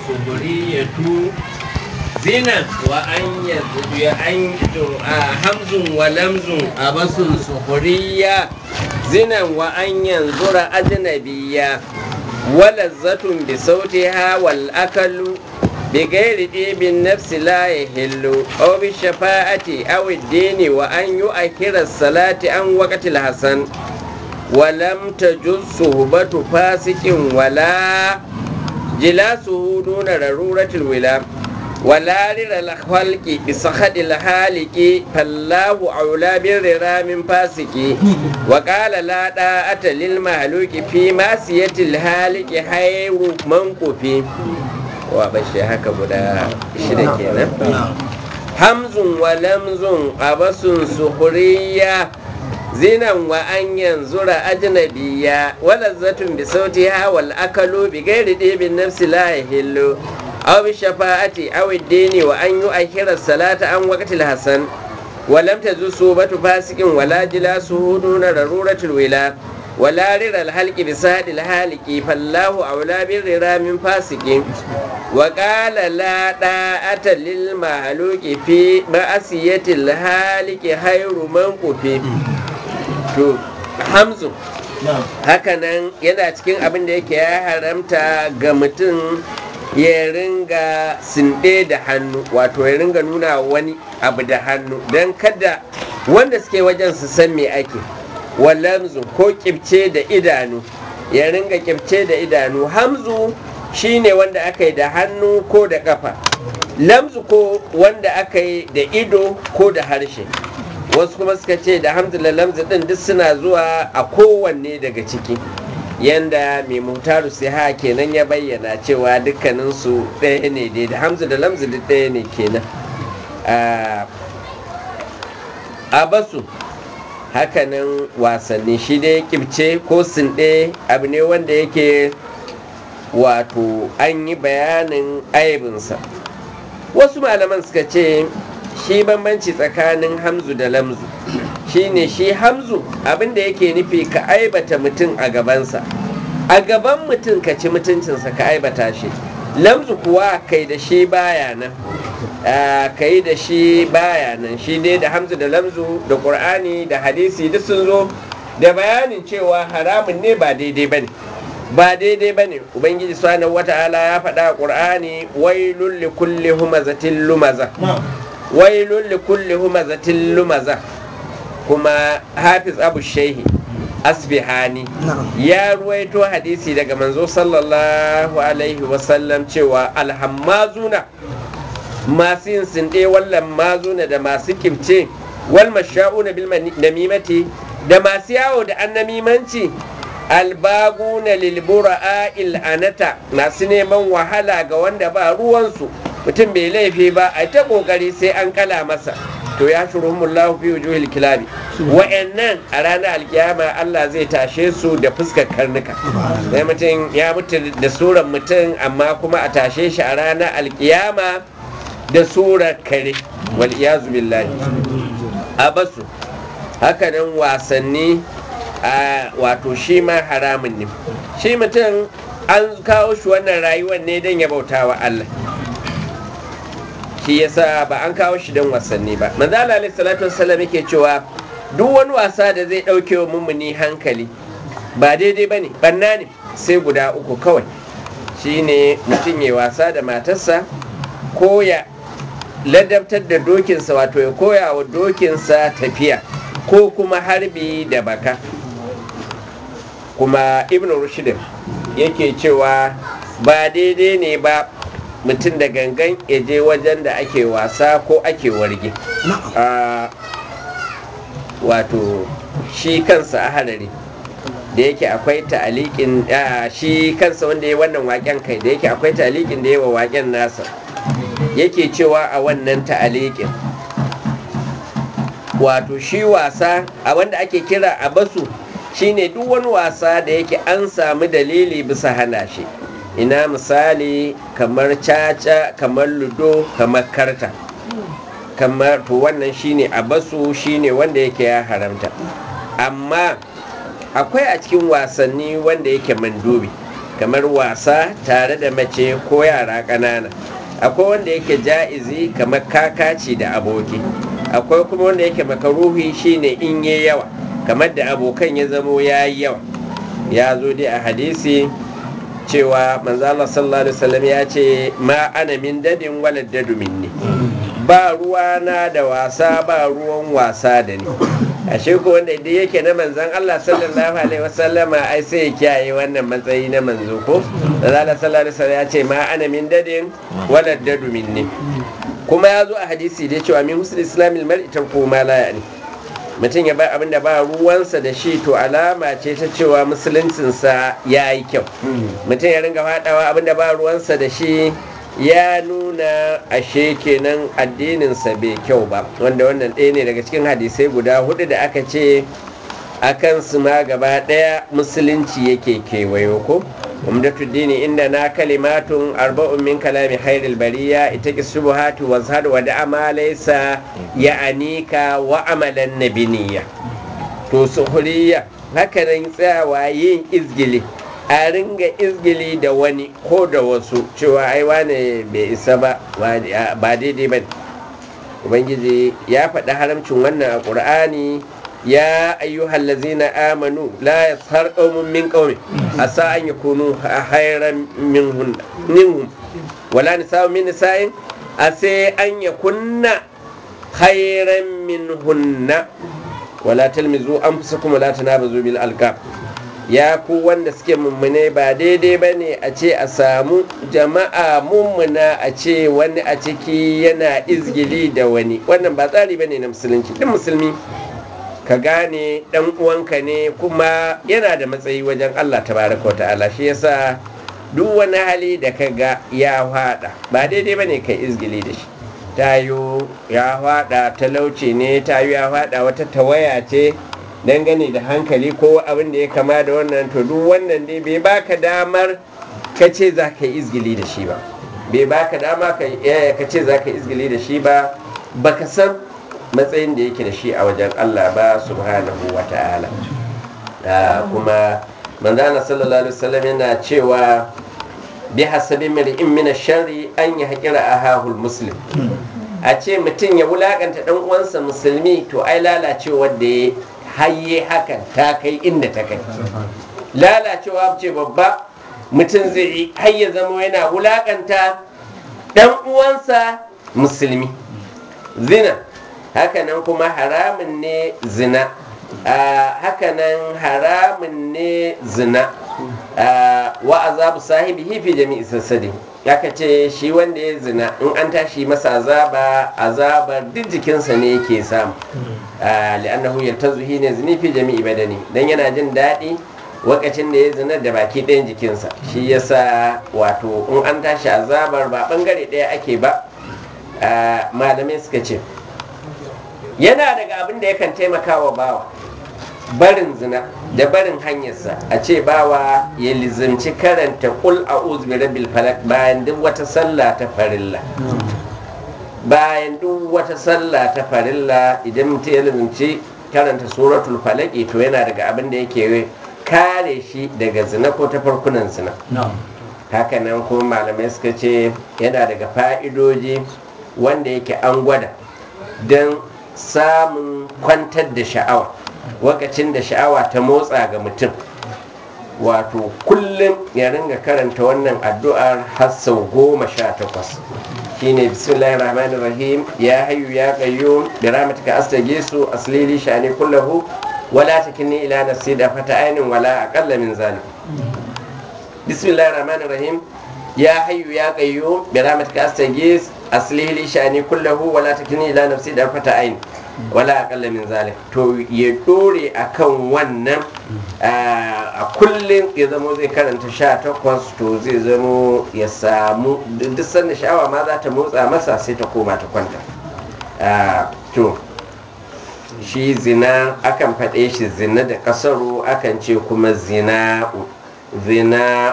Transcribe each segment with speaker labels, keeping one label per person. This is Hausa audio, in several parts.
Speaker 1: suhuriyatu zinan wa an ya an to a hamzun wa lamzun abasun suhuriya zinan wa an yanzura ajnabiyya walazzatun bi sautiha wal akalu بغير ديب النفس لا يهل أو بالشفاعة أو الدين وأن يؤخر الصلاة عن وقت الحسن ولم تجز صحبة فاسق ولا جلاسه دون ضرورة الولاء ولا رر الخلق بسخط الحالق فالله أولى بالررى من فاسق وقال لا طاعة للمهلوك في معصية الحالق خير منقف wa bashi haka guda shida kenan hamzun wa lamzun abasun suhuriya zinan wa an yanzura ajnabiya walazzatun bi sautiha wal akalu bi ghairi dibin nafsi la yahillu aw bi shafa'ati aw ad-dini wa an yu'akhkhira salata an waqtil hasan ولم تزو صوبة فاسق ولا جلاسه دون ضرورة الولاء ولا رر الحلق بسهد الحالق فالله أولى بالررى من فاسق وقال لا طاعة للمهلوك في مأسية الحالق خير منقف to hamzu hakanan yana cikin abin da yake ya haramta ga mutum ya ringa sinde da hannu wato ya ringa nuna wani abu da hannu don kada wanda suke wajen su san me ake wallamzu ko kibce da idanu ya ringa kibce da idanu hamzu shine wanda aka yi da hannu ko da kafa lamzu ko wanda aka yi da ido ko da harshe wasu kuma suka ce da hamdulillah lamzu din duk suna zuwa a kowanne daga ciki yanda mai mutaru siha kenan ya bayyana cewa dukkaninsu ɗaya ne dai da hamzu da lamzu duk ɗaya ne kenan a basu hakanan wasanni shi dai kibce ko sinɗe abu ne wanda yake wato an yi bayanin aibinsa wasu malaman suka ce shi bambanci tsakanin hamzu da lamzu shine shi hamzu abinda yake nufi ka aibata mutum a gabansa a gaban mutum ka ci mutuncinsa ka aibata shi lamzu kuwa kai da shi baya nan kai da shi baya nan shi dai da hamzu da lamzu da ƙur'ani da hadisi duk sun zo da bayanin cewa haramun ne ba daidai ba ne ba daidai ba ne ubangiji subhanahu wata'ala ya faɗa a ƙur'ani wailul li kulli humazatin lumaza wailul li kulli humazatin lumaza kuma hafiz abu shehi asbihani ya ruwaito hadisi daga manzo sallallahu alaihi wasallam cewa alhammazuna masu yin sinde wallan mazuna da masu kimce wal masha'una bil namimati da masu yawo da annamimanci albaguna lil bura'a il anata masu neman wahala ga wanda ba ruwansu mutum bai laifi ba a ta kokari sai an kala masa to ya shurumullahu fi wujuhil kilabi wa'annan a ranar alkiyama Allah zai tashe su da fuskar karnuka sai mutum ya mutu da suran mutum amma kuma a tashe shi a ranar alkiyama da surar kare wal iyazu billahi a basu hakanan wasanni a wato shi ma haramun ne shi mutum an kawo shi wannan rayuwar ne don ya bauta wa Allah shi yasa ba an kawo shi don wasanni ba manzala alaihi salatu wassalam yake cewa duk wani wasa da zai dauke wa mummuni hankali ba daidai ba ne banna ne sai guda uku kawai shine mutum ya wasa da matarsa ko ya ladabtar da dokinsa wato ya koya wa dokinsa tafiya ko kuma harbi da baka kuma ibn rushdin yake cewa ba daidai ne ba mutum da gangan ya je wajen da ake wasa ko ake warge wato shi kansa a hadari da yake akwai ta'alikin shi kansa wanda ya wannan waken kai da yake akwai ta'alikin da yawa waken nasa yake cewa a wannan ta'alikin wato shi wasa a wanda ake kira a basu shine duk wani wasa da yake an samu dalili bisa hana shi ina misali kamar caca kamar ludo kamar karta kamar to wannan shine a basu shine wanda yake ya haramta amma akwai a cikin wasanni wanda yake mandubi kamar wasa tare da mace ko yara ƙanana akwai wanda yake ja'izi kamar kakaci da aboki akwai kuma wanda yake makaruhi shine in yi yawa kamar da abokan ya zamo ya yi yawa ya zo dai a hadisi cewa manzala sallallahu alaihi wasallam ya ce ma ana min dadin wala dadu minni ba ruwa na da wasa ba ruwan wasa da ni ashe ko wanda idan yake na manzan Allah sallallahu alaihi wasallama ai sai ya kiyaye wannan matsayi na manzo ko manzala sallallahu alaihi wasallam ya ce ma ana min dadin wala dadu minni kuma ya zo a hadisi da cewa min husnul islamil mar'i tarku ma la ya'ni mutum ya bar abin da ba ruwansa da shi to alama ce ta cewa musuluncinsa ya yi kyau mutum ya ringa faɗawa abin da ba ruwansa da shi ya nuna ashe kenan addininsa bai kyau ba wanda wannan ɗaya ne daga cikin hadisai guda hudu da aka ce a kansu ma gaba ɗaya musulunci yake kewayo ko umdatu dini inda na kalimatun arba'un min kalami khairil bariya ita ki subuhatu wa zhad wa da laysa ya anika wa amalan nabiniya to suhuriya haka nan tsayawa yin izgili a ringa izgili da wani ko da wasu cewa ai wane bai isa ba ba daidai ba ubangiji ya faɗi haramcin wannan a ƙur'ani ya ayyuhal lazina amanu la yashar qaumun min qaumin asa an yakunu khairan minhum minhum wala nisa'u min nisa'in asa an yakunna khairan minhunna wala talmizu anfusakum wala tanabazu bil alqab ya ku wanda suke mummune ba daidai ba ne a ce a samu jama'a mummuna a ce wani a ciki yana izgili da wani wannan ba tsari ba ne na musulunci duk musulmi ka gane dan uwanka ne kuma yana da matsayi wajen Allah tabaraka wa ta'ala shi yasa duk wani hali da ka ga ya fada ba daidai bane kai izgili da shi tayo ya fada talauci ne tayo ya fada wata tawaya ce dangane da hankali ko abin da ya kama da wannan to duk wannan dai bai baka damar ka ce za ka yi izgili da shi ba bai baka dama ka ce za ka yi izgili da shi ba baka san matsayin da yake da shi a wajen Allah ba subhanahu wa ta'ala kuma manzana sallallahu alaihi wasallam yana cewa bi hasabi mar'in min sharri an ya haƙira ahahul muslim a ce mutum ya wulakanta dan uwansa musulmi to ai lalacewar da ya hayye hakan ta kai inda ta kai lalacewa ce babba mutum zai yi har ya zama yana wulakanta dan uwansa musulmi zina hakanan kuma haramun ne zina hakanan haramun ne zina wa azabu sahibi fi jami'i sassadi aka ce shi wanda ya zina in an tashi masa azaba azabar duk jikinsa ne yake samu li'annahu yaltazuhi ne zini fi jami'i badani dan yana jin daɗi wakacin da ya zina da baki ɗayan jikinsa shi yasa wato in an tashi azabar ba bangare ɗaya ake ba malamai suka ce yana daga abin da yakan taimaka wa bawa barin zina da barin hanyarsa a ce bawa ya lizimci karanta kul a bi rabbil falak bayan duk wata sallah ta farilla bayan duk wata sallah ta farilla idan mutum ya lizimci karanta suratul falaki to yana daga abin da yake kare shi daga zina ko ta farkunan zina hakanan kuma malamai suka ce yana daga fa'idoji wanda yake an gwada don samun kwantar da sha'awa wakacin da sha'awa ta motsa ga mutum wato kullum ya ringa karanta wannan addu'ar har sau goma sha takwas shine bismillahir rahmanir rahim ya hayyu ya qayyum bi rahmatika astaghisu aslili shani kullahu wala takilni ila nafsi da fata ainin wala aqalla min zalik bismillahir rahmanir rahim ya hayyu ya qayyum bi rahmatika astaghis aslili shani kullahu wala takilni ila nafsi da fata ainin wala akalla min zalik to ya dore akan wannan a kullum ya zamo zai karanta sha takwas to zai zamo ya samu duk sanda sha'awa ma za ta motsa masa sai ta koma ta kwanta to shi zina akan faɗe shi zina da ƙasaro akan ce kuma zina zina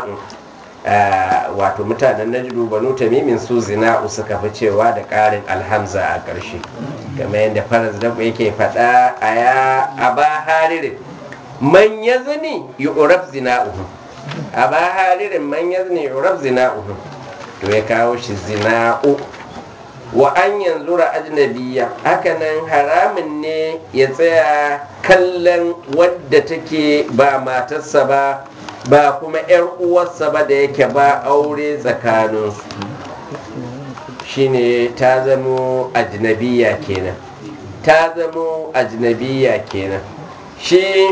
Speaker 1: wato mutanen najdu banu tamimin su zina suka fi cewa da ƙarin alhamza a ƙarshe kamar yadda faras da yake faɗa a ya aba haririn man ya zini yi uraf zina uhu a ba haririn man yazni yurab zina'uhu to ya kawo shi zina'u wa an yanzu ajnabiya hakanan haramun ne ya tsaya kallon wadda take ba matarsa ba ba kuma 'yar uwarsa ba da yake ba aure tsakaninsu shine ta zamo ajnabiya kenan ta zamo ajnabiya kenan shi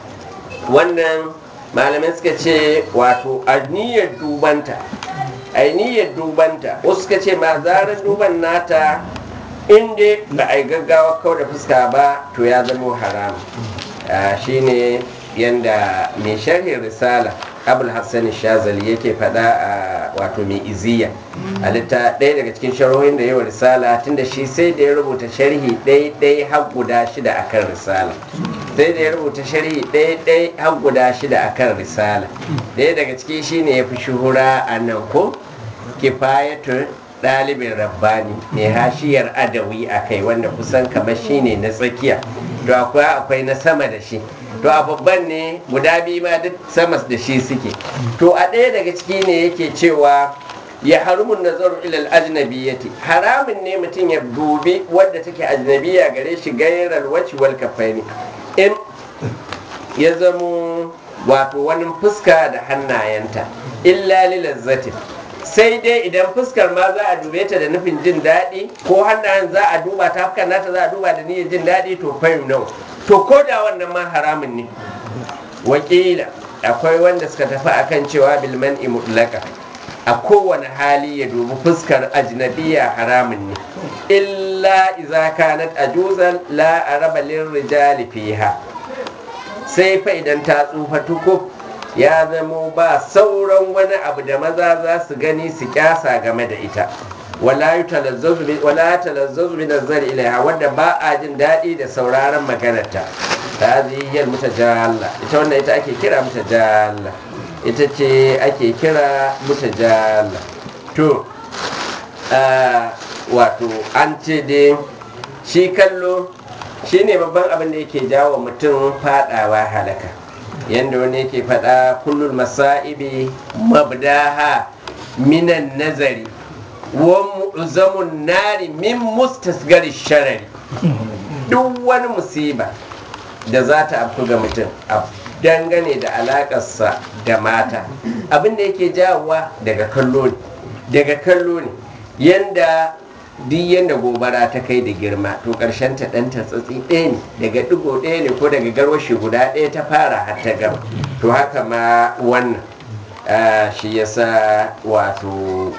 Speaker 1: wannan malamai suka ce wato a niyyar dubanta a niyyar dubanta wasu suka ce ma zarar duban nata inda ba a yi gaggawa kawai da fuska ba to ya zama haram shine yanda mai sharhin risala abul hassan shazali yake faɗa a wato mai iziya a litta ɗaya daga cikin sharhohin da yawa risala tunda shi sai da ya rubuta sharhi ɗaya har guda shida akan risala sai da ya rubuta sharhi ɗaya har guda shida akan risala ɗaya daga ciki shine ya fi shuhura a nan ko kifayatul ɗalibin rabbani mai hashiyar adawi a kai wanda kusan kamar shine na tsakiya to akwai akwai na sama da shi to a babban ne guda biyu ma duk sama da shi suke to a ɗaya daga ciki ne yake cewa ya harumun nazaru ilal ajnabiyyati haramun ne mutum ya dubi wadda take ajnabiya gare shi gairar waci wal kafaini in ya zamo wato wani fuska da hannayenta illa lilazzatin sai dai idan fuskar ma za a dube ta da nufin jin daɗi ko hannayen za a duba ta fuskar nata za a duba da niyyar jin daɗi to fayu nawa to ko da wannan ma haramun ne wakila akwai wanda suka tafi akan cewa bilman mutlaka a kowane hali ya dubi fuskar ajnabiya haramun ne illa iza kanat ajuzan la araba lirrijali fiha sai fa idan ta tsufa tukuf ya zamo ba sauran wani abu da maza za su gani su kyasa game da ita wala talazzazu bi nazari ilaiha wanda ba a jin daɗi da sauraron maganarta ta ziyar mutajalla ita wannan ita ake kira mutajalla ita ce ake kira mutajalla to wato an ce dai shi kallo shine babban abin da yake jawo mutum fadawa halaka yadda wani yake faɗa kullum masa'ibi mabdaha minan nazari wa mu'zamun nari min mustasgari sharari duk wani musiba da za ta afku ga mutum a dangane da alakarsa da mata abin da yake jawowa daga kallo ne daga kallo ne yanda duk yadda gobara ta kai da girma to ƙarshen ta ɗan tatsatsi ɗaya ne daga ɗigo ɗaya ne ko daga garwashi guda ɗaya ta fara har ta gama to haka ma wannan shi yasa wato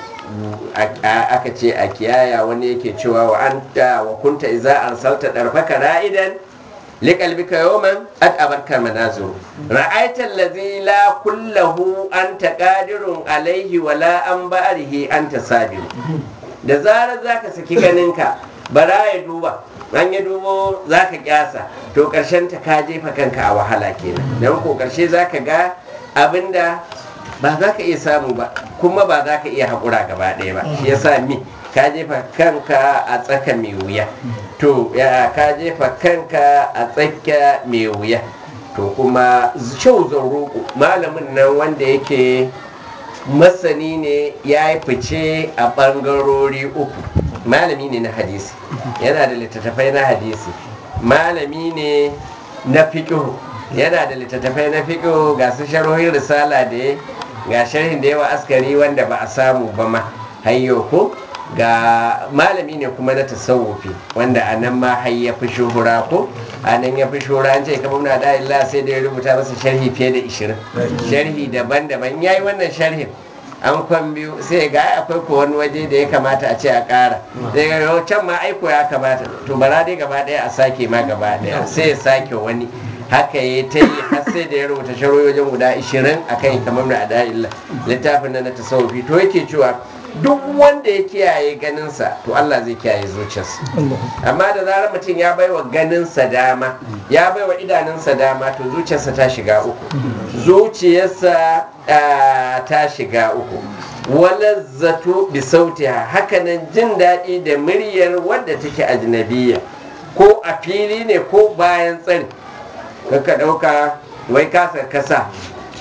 Speaker 1: aka ce a kiyaya wani yake cewa wa anta wa kunta iza arsalta darfaka ra'idan liqalbika yawman at abarka manazuru ra'aita allazi la kullahu anta qadirun alaihi wala an ba'rihi anta sabiru da zarar za ka saki ganinka bara ya duba an ya dubo za ka kyasa to ƙarshen ta ka jefa kanka a wahala kenan don ko ƙarshe za ka ga abinda ba za ka iya samu ba kuma ba za ka iya haƙura gaba ɗaya ba shi yasa mi ka jefa kanka a tsaka mai wuya to ya ka jefa kanka a tsaka mai wuya to kuma shau roƙo malamin nan wanda yake masani ne ya yi fice a ɓangarori uku malami ne na hadisi yana da littattafai na hadisi malami ne na fiƙihu yana da littattafai na fiƙihu ga su sharhohin risala da ya ga sharhin da yawa askari wanda ba a samu ba ma hayyo ko ga malami ne kuma na tasawufi wanda a nan ma har ya fi shuhura ko a nan ya fi shuhura an ce kamar na da illa sai da ya rubuta masa sharhi fiye da ishirin sharhi daban-daban ya yi wannan sharhin an kwan biyu sai ga akwai ko wani waje da ya kamata a ce a ƙara daga can ma aiko ya kamata to bara dai gaba ɗaya a sake ma gaba ɗaya sai ya sake wani haka ya ta yi har sai da ya rubuta sharoyi wajen guda 20 a kan kamar da ada'illa littafin na na tasawufi to yake cewa duk wanda ya kiyaye ganinsa to Allah zai kiyaye zuciyarsa amma da zarar mutum ya baiwa ganinsa dama ya baiwa idanunsa dama to zuciyarsa ta shiga uku zuciyarsa ta shiga uku walazzatu bi sautiha hakanan jin daɗi da muryar wadda take ajnabiya ko a fili ne ko bayan tsari ka ɗauka wai kasa kasa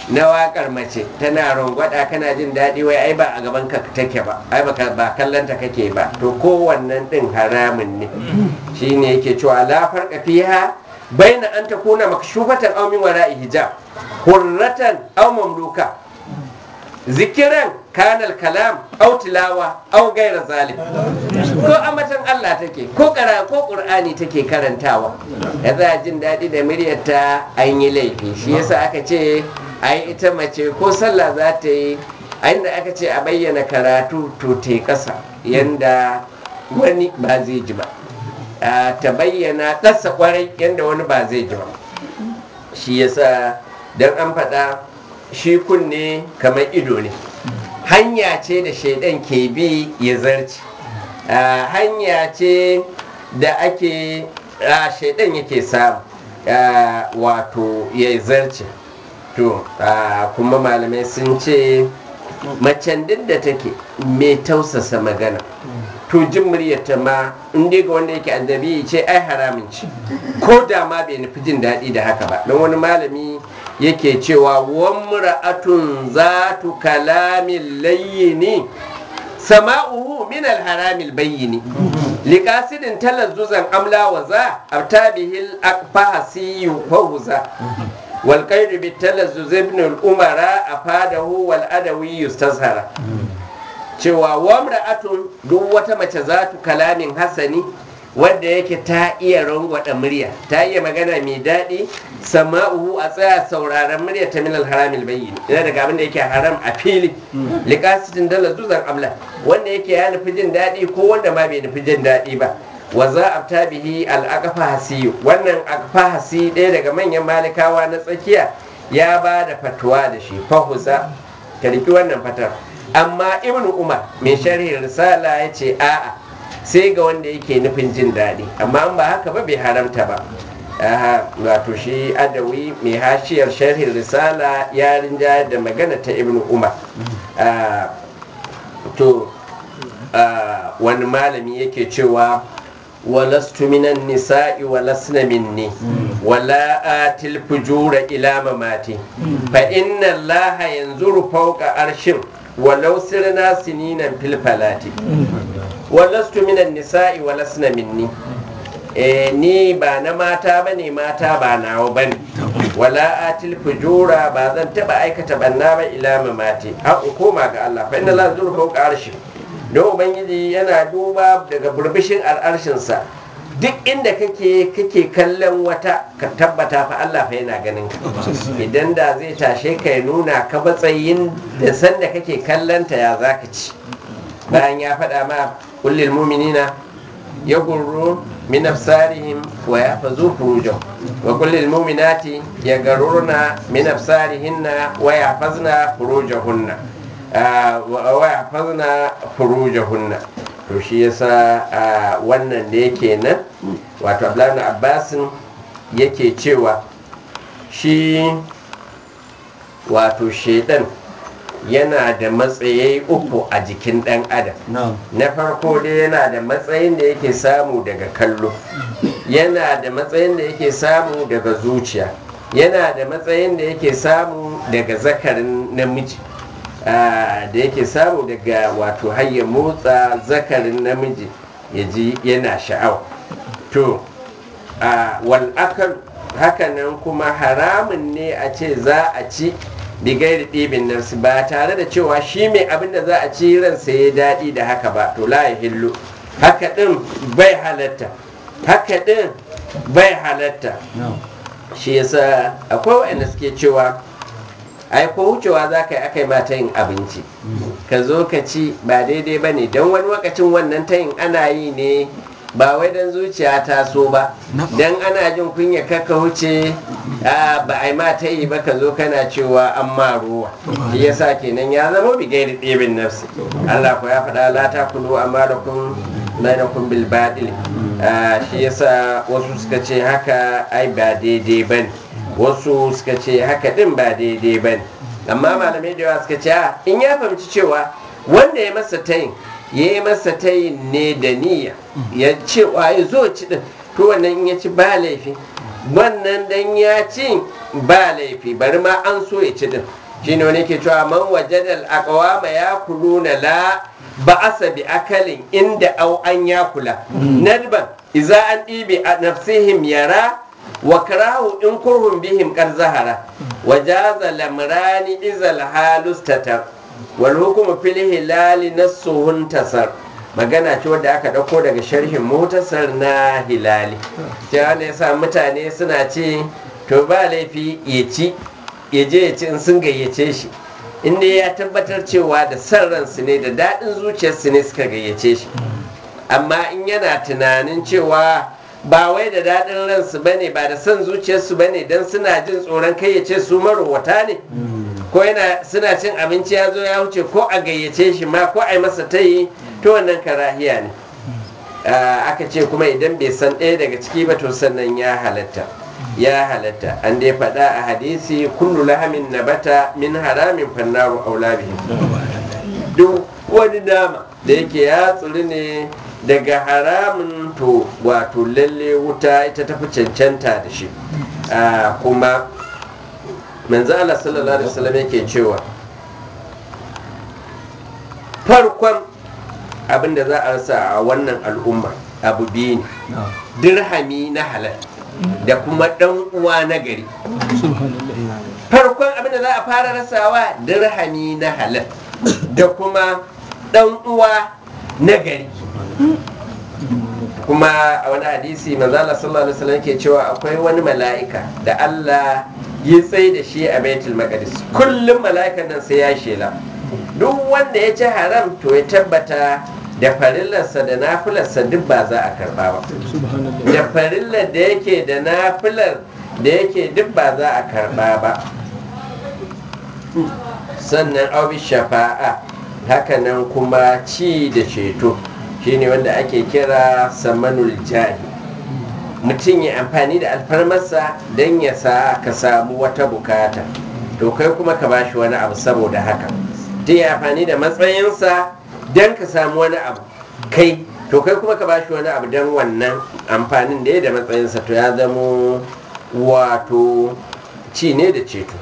Speaker 1: na wakar mace tana rangwada kana jin daɗi wai ai ba a gaban ka take ba ai ba ba kallanta kake ba to kowannan din haramun ne shine yake cewa la farqa fiha baina an takuna makshufatan aw min wara'i hijab hurratan aw mamluka zikiran kanal kalam aw tilawa aw gaira zalim ko amatan Allah take ko kara ko qur'ani take karantawa ya za jin daɗi da muryarta an yi laifi shi yasa aka ce ai ita mace ko sallah za ta yi a inda aka ce a bayyana karatu to te ƙasa yanda wani ba zai ji ba ta bayyana ƙasa kwarai yanda wani ba zai ji ba shi yasa don an faɗa shi kunne kamar ido ne hanya ce da shaidan ke bi ya zarci hanya ce da ake shaidan yake samu wato ya zarce to kuma malamai sun ce macen duk da take mai tausasa magana to jin muryarta ma in dai ga wanda yake annabi ce ai haramin ce ko da ma bai nufi jin daɗi da haka ba don wani malami yake cewa wamra'atun zatu kalamin layyini sama'uhu min alharamil bayyini liqasidin talazzuzan amla wa za abtabihil aqfahasiyu fawza wal qaydu bit talazzuz ibn al umara afadahu wal adawi yustazhara cewa wamra'atun duk wata mace zatu kalamin hasani wadda yake ta iya rangwada murya ta iya magana mai daɗi sama'uhu a tsaya sauraron murya ta minal haramil bayyin yana daga abin da yake haram a fili liqasitin dala zuzan abla wanda yake ya nufi jin daɗi ko wanda ma bai nufi jin daɗi ba wa za a ta bihi al'aqfa hasiyu wannan aqfa hasi ɗaya daga manyan malikawa na tsakiya ya ba da fatuwa da shi fahuza ka riki wannan fatar amma ibnu umar mai sharhi risala ya ce a'a sai ga wanda yake nufin jin daɗi amma an ba haka ba bai haramta ba wato shi adawi mai hashiyar sharhin risala ya rinja da magana ta ibn umar to wani malami yake cewa walastu minan nisa'i walasna minni wala atil fujura ila mamati fa inna allaha yanzuru fawqa arshin walau sirna sininan fil falati walastu minan nisa'i walasna minni eh ni ba na mata bane mata ba nawa bane wala atil fujura ba zan taba aikata banna ba ila mamati har in koma ga Allah fa inna Allah zuru fawqa arshi don ubangiji yana duba daga burbushin al'arshinsa duk inda kake kake kallon wata ka tabbata fa Allah fa yana ganin ka idan da zai tashe ka ya nuna ka matsayin da sanda kake kallon ta ya zaka ci bayan ya faɗa ma kullil mu'minina ya gurru min absarihim wa yahfazu furujahum wa kullil mu'minati yagarurna min absarihinna wa yahfazna furujahunna wa yahfazna furujahunna to shi yasa wannan da yake nan wato Abdullahi Abbasin yake cewa shi wato shedan yana da matsayi uku a jikin ɗan adam na farko dai yana da matsayin da yake samu daga kallo yana da matsayin da yake samu daga zuciya yana da matsayin da yake samu daga zakarin namiji da yake samu daga wato hayya motsa zakarin namiji ya ji yana sha'awa to wal akal hakanan kuma haramun ne a ce za a ci bigairi ɗibin nafsi ba tare da cewa shi mai abin da za a ci ransa ya daɗi da haka ba to la ya hillu haka ɗin bai halatta haka ɗin bai halatta shi yasa akwai waɗanda suke cewa ai ko wucewa za ka yi aka yi mata yin abinci ka zo ka ci ba daidai ba ne don wani lokacin wannan tayin ana yi ne ba wai don zuciya ta so ba don ana jin kunya kaka wuce ba a yi mata yi ba ka zo kana cewa an ma ruwa shi yasa kenan ya zama bigai da ɗebin nafsi Allah ko ya faɗa la ta kulu amma da kun bainakum bil badil shi yasa wasu suka ce haka ai ba daidai ba ne wasu suka ce haka din ba daidai ba ne amma malamai da yawa suka ce in ya fahimci cewa wanda ya masa tayin ya yi masa tayin ne da niyya ya ce ya zo ci din to wannan in ya ci ba laifi wannan dan ya ci ba laifi bari ma an so ya ci din shine wani ke cewa man wajadal aqwama yakuluna la ba'asa bi akalin inda au an yakula nadban idza an dibi a nafsihim yara wa karahu in kurhum bihim qad zahara wa jaza lamrani izal halustatar wal hukmu fil hilali nasuhun tasar magana ce wadda aka ɗauko daga sharhin motasar na hilali cewa ne yasa mutane suna ce to ba laifi ya ci ya je ya ci in sun gayyace shi inda ya tabbatar cewa da san ransu ne da daɗin zuciyarsu ne suka gayyace shi amma in yana tunanin cewa ba wai da daɗin ransu ba ne ba da son zuciyarsu ba ne don suna jin tsoron kai ya ce su marowata ne ko yana suna cin abinci ya zo ya wuce ko a gayyace shi ma ko a yi masa tayi to wannan karahiya ne aka ce kuma idan bai san ɗaya daga ciki ba to sannan ya halatta ya halatta an dai faɗa a hadisi kullu lahamin nabata min haramin fannaru aula bihi duk wani nama da yake ya tsiri ne daga haramun to wato lalle wuta ita tafi cancanta da shi kuma manzo Allah sallallahu alaihi wasallam yake cewa farkon abin da za a rasa a wannan al'umma abu biyu ne dirhami na halal da kuma dan uwa na gari farkon abin da za a fara rasawa dirhami na halal da kuma dan uwa na gari kuma a wani hadisi manzala sallallahu alaihi wasallam ke cewa akwai wani mala'ika da Allah ya tsaye da shi a baitul maqdis kullum mala'ikan nan sai ya shela duk wanda ya ci haram to ya tabbata da farillarsa da nafilarsa duk ba za a karba ba da farillar da yake da nafilar da yake duk ba za a karba ba sannan aubi shafa'a hakanan kuma ci da ceto shine wanda ake kira samanul jahi mutum ya amfani da alfarmarsa don ya sa ka samu wata bukata to kai kuma ka bashi wani abu saboda haka ta yi amfani da matsayinsa don ka samu wani abu kai to kai kuma ka bashi wani abu don wannan amfanin da ya da matsayinsa to ya zamo wato ci ne da ceto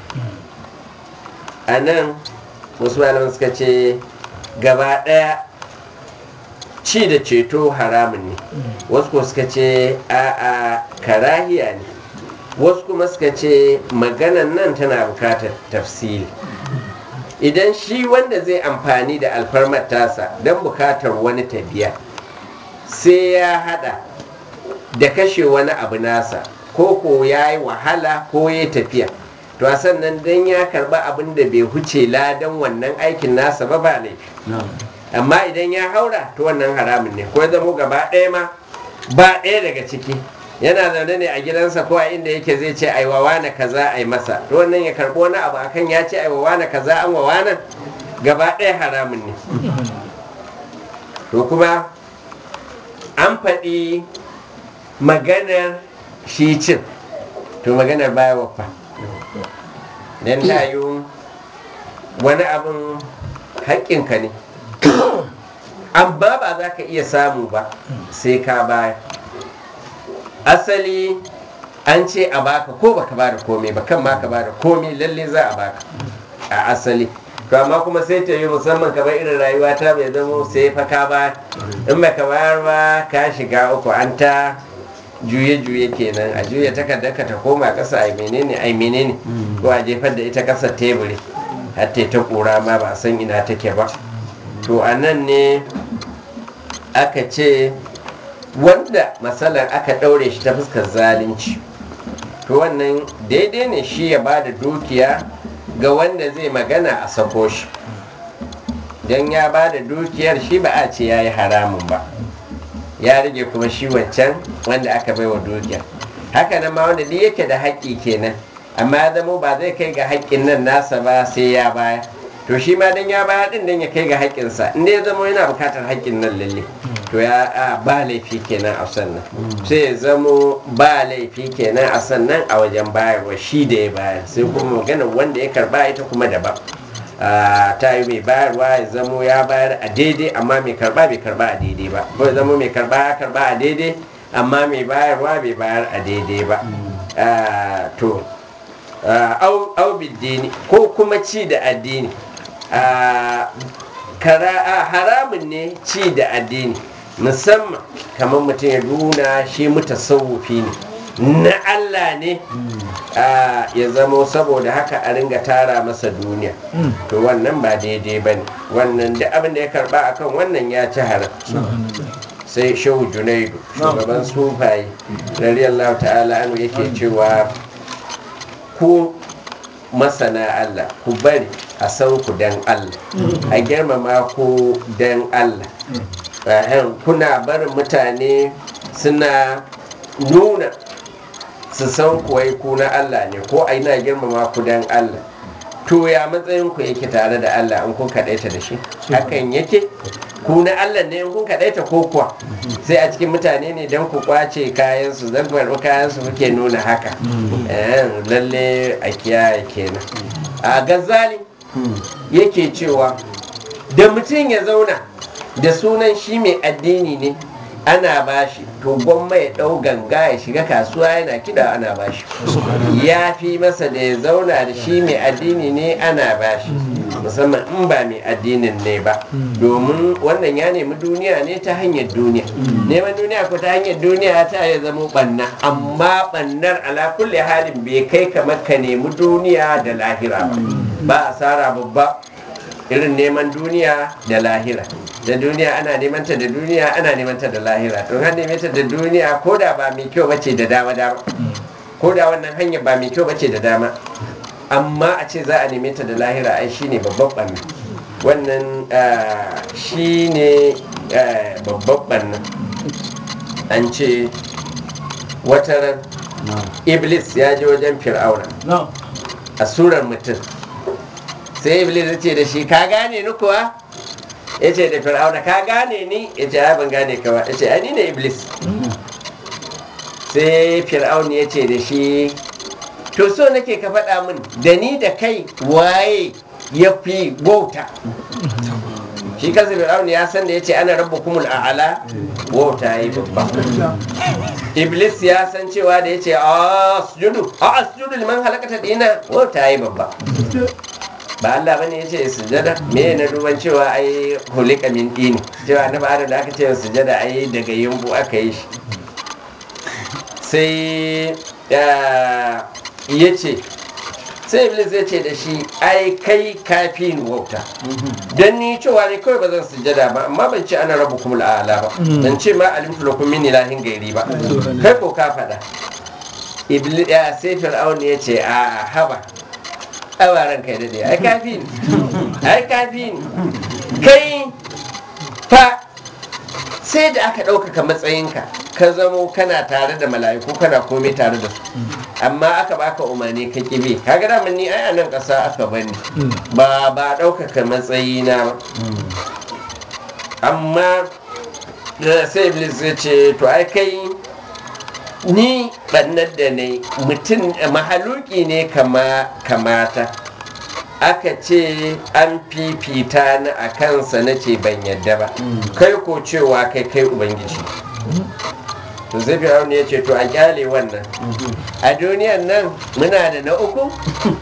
Speaker 1: a nan wasu malaman suka ce gaba ɗaya ci da ceto haramun ne wasu kuma suka ce a'a karahiya ne wasu kuma suka ce maganan nan tana bukatar tafsiri idan shi wanda zai amfani da alfarmar tasa don bukatar wani tabiya sai ya hada da kashe wani abu nasa ko ko ya yi wahala ko ya tafiya to a sannan don ya karba abin da bai huce ladan wannan aikin nasa ba ba laifi amma idan ya haura to wannan haramun ne ko ya zamo gaba ɗaya ma ba ɗaya daga ciki yana zaune ne a gidansa ko a inda yake zai ce ai wawana kaza ai masa to wannan ya karɓo wani abu akan ya ce ai wawana kaza an wawana gaba ɗaya haramun ne to kuma an faɗi maganar shi cin to maganar baya wafa don ta yi wani abin haƙƙinka ne amma ba za ka iya samu ba sai ka baya asali an ce a baka ko baka ba da komai ba kan ma ka ba da komai lalle za a baka a asali to amma kuma sai ta yi musamman kamar irin rayuwa ta bai zama sai fa ka ba in baka bayar ba ka shiga uku an ta juye-juye kenan a juya takardar ka ta koma ƙasa ai menene ai menene ko a jefar da ita ƙasar teburi har ta kura ma ba san ina take ba to a nan ne aka ce wanda matsalar aka ɗaure shi ta fuskar zalunci to wannan daidai ne shi ya ba da dukiya ga wanda zai magana a sako shi don ya ba da dukiyar shi ba a ce ya yi haramun ba ya rage kuma shi wancan wanda aka bai wa dukiyar haka nan ma wanda duk yake da haƙƙi kenan amma ya zamo ba zai kai ga haƙƙin nan nasa ba sai ya baya to shi ma dan ya baya din dan ya kai ga haƙƙinsa in ya zamo yana buƙatar haƙƙin nan lalle to ya ba laifi kenan a sannan sai ya zamo ba laifi kenan a sannan a wajen bayarwa shi da ya bayar sai kuma magana wanda ya karba ita kuma daban ta yi mai bayarwa ya zamo ya bayar a daidai amma mai karba bai karba a daidai ba ko ya zamo mai karba ya karba a daidai amma mai bayarwa bai bayar a daidai ba to Ah, au au biddini ko kuma ci da addini Ah, kara ah, haramun ne ci da addini musamman kamar mutum ya nuna shi mutasawufi ne na Allah ne ah, ya zamo saboda haka a ringa tara masa duniya to wannan ba daidai ba ne wannan duk abin da ya karba akan wannan ya ci haram sai shehu junaidu shugaban sufaye radiyallahu ta'ala anu yake cewa ku masana Allah ku bari a san ku dan Allah a girmama ku dan Allah Ahem, kuna barin mutane suna nuna su san kuwai ku na Allah ne ko a ina girmama ku dan Allah to ya matsayin ku yake tare da Allah in kun kaɗaita da shi hakan yake ku na Allah ne in kun kaɗaita ko kuwa sai a cikin mutane ne don ku kwace kayan su zan karɓi kayan su kuke nuna haka Eh, lalle a kiyaye kenan a gazali yake cewa da mutum ya zauna da sunan shi mai addini ne ana bashi to gwamma ya ɗau ganga ya shiga kasuwa yana kiɗa ana bashi ya fi masa da ya zauna da shi mai addini ne ana bashi musamman in ba mai addinin ne ba domin wannan ya nemi duniya ne ta hanyar duniya neman duniya ko ta hanyar duniya ta ya zama ɓanna amma ɓannar ala kulli halin bai kai kamar ka nemi duniya da lahira ba ba asara babba irin neman duniya da lahira da duniya ana neman ta da duniya ana neman ta da lahira to har neme ta da duniya ko da ba mai kyau bace da dama dama ko da wannan hanya ba mai kyau bace da dama amma a ce za a neme ta da lahira ai shine babban banna wannan ah, shine ah, babban banna an ce wataran iblis ya je wajen fir'auna a surar mutum sai iblis ya ce da shi ka gane ni kuwa ya ce da fir'auna ka gane ni ya ce "Ai, ban gane ka ba ya ce ai ni ne iblis sai fir'auna ya ce da shi to so nake ka faɗa min da ni da kai waye ya fi wauta shi kansa fir'auna ya san da ya ce ana rabu kumul a'ala wauta ya yi babba iblis ya san cewa da ya ce a sujudu a sujudu liman halakata dina wauta ya yi babba ba Allah bane ya ce sujada me na duban cewa ai hulika min dini cewa na ba da aka ce sujada ai daga yumbu aka yi shi sai ya ce sai iblis ya ce da shi ai kai kafi ni wauta don ni cewa ne kawai ba zan sujada ba amma ban ce ana rabu kuma la'ala ba ban ce ma alimtu lakum min ilahin gairi ba kai ko ka faɗa iblis ya sai fir'aun ya ce a haba abaran kai daɗe ai kafi ni ai kafi ni kai fa sai da aka ɗaukaka matsayinka ka zamo kana tare da mala'iku kana komai tare da su amma aka baka umarni ka kibe kaga da ni ai a nan ƙasa aka bani ba ba ɗaukaka matsayina ba amma da sai iblis ya ce to ai kai ni ɓannar da ne mutum mahaluki ne kama kamata aka ce an fifita ni a kansa na ce ban yadda ba kai ko cewa kai kai ubangiji to zai fir'auna ya ce to a kyale wannan a duniyan nan muna da na uku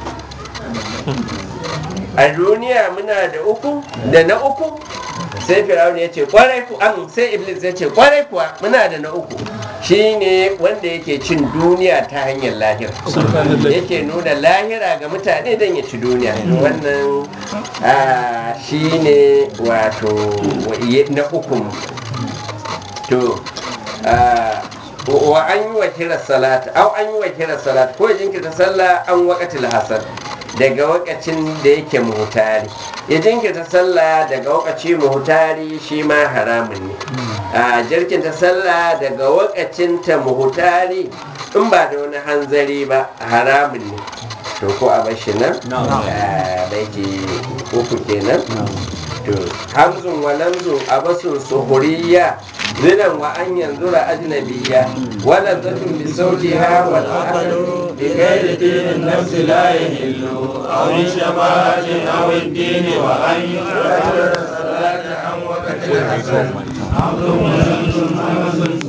Speaker 1: a duniya muna da uku da na uku sai fir'auna ya ce kwarai ku an sai iblis ya ce kwarai kuwa muna da na uku shine wanda yake cin duniya ta hanyar lahira yake nuna lahira ga mutane don ya ci duniya wannan ah, shine wato na uku to ah, wa an yi wa kira salat au an yi wa kira salat ko jinkirta sallah an wakatil hasan daga wakacin da yake muhutari ya jinkirta sallah daga wakaci muhutari shi ma haramun ne a jirkinta sallah daga wakacin ta muhutari in ba da wani hanzari ba haramun ne to ko a bashi nan baiki uku kenan to hamzun wa lamzun abasun suhuriya zinan wa an yanzu ra ajnabiya wala zatun bi sautiha wal aqlu bi ghairi dinin nafsi la yahillu
Speaker 2: أو الشمال أو الدين وأن يؤخر الصلاة عن وقت الحسن